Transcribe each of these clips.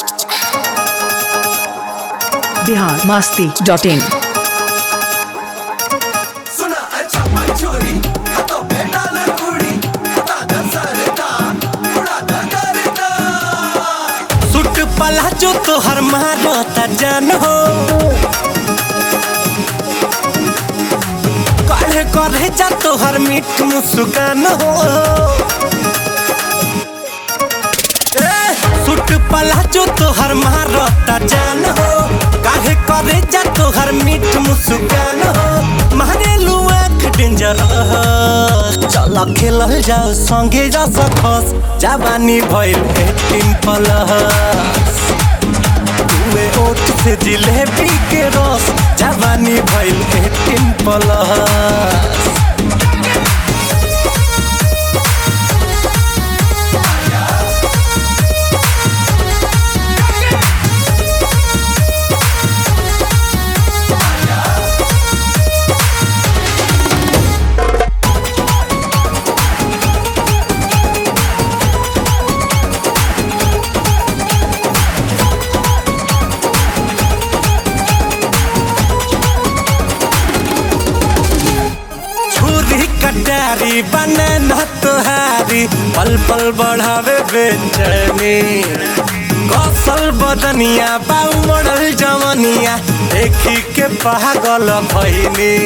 Bihar Masti dot इन सुना अच्छा मंचूरी हाथों पे डाल कुड़ी हटा दे सरदा उड़ा दे करदा सुट पला जो तोहर मारता जान हो काहे करे जा तोहर मीठ मुस्कान हो ए, सुट पला जो तोहर मारता जान हो काहे करे जा तोहर मीठ मुस्कान हो मारे लुआ डेंजर चल खेलल जाओ संगे जा सकस जवानी भइल एटीन प्लस तुए ओठ से जिलेबी के रस जवानी भइल एटीन प्लस छुरी कटारी बने न तुहारी पल पल बढ़ावे बेचैनी कौशल बदनिया बाऊ मॉडल जवनिया देखी के पागल भइनी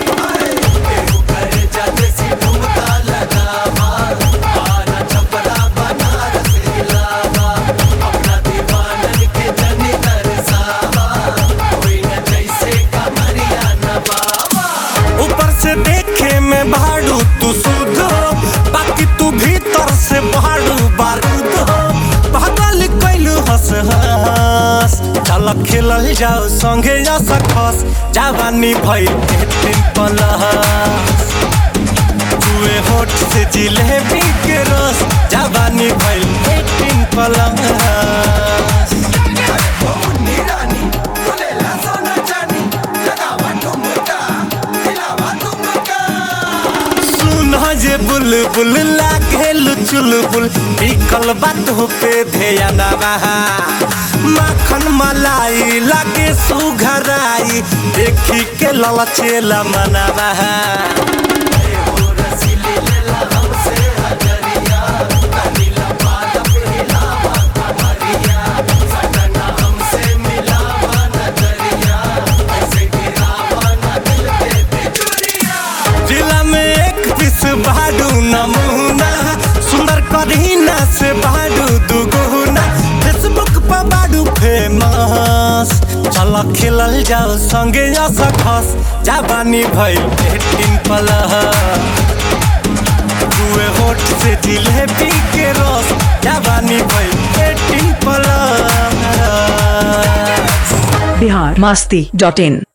करे जाते सी ठुमका लगावा आना छपरा बनारस हिलावा अपना दीवानन के जनी तरसावा कोई न जैसे कमरिया नवावा ऊपर से देखे में भाड़ू तू शुद्ध हो बाकी तू भीतर से भाड़ू बारूद हो पागल कैलू हंस हंस चल खेलल जाओ संगे जा सकस जवानी भइल एटीन प्लस जुए होठ से जिलेबी के रस जवानी भइल एटीन प्लस ओ मुन्नी रानी बोलेला सोना चानी लगावा ठुमका हिलावा ठुमका सुन जे बुलबुल लागेल चुलबुल बिकल बात हो पे ध्यान बहा माखन मलाई लागे सुघराई देखी के ललचेला मनवा ओ रसीली लेला हमसे हजरिया कनीला बात पे हिलावा कमरिया सटना हमसे मिलावा नजरिया ऐसे गिरावा ना दिल पे तिजोरिया जिला में एक पीस बाडू नमूना सुंदर करीना से बाडू दुगुना फेसबुक पर बाडू फेमस चल खेलल जाओ संगे जा सकस जवानी भइल एटीन प्लस दुए होठ से जिलेबी के रस जवानी भइल eighteen plus Bihar Masti dot इन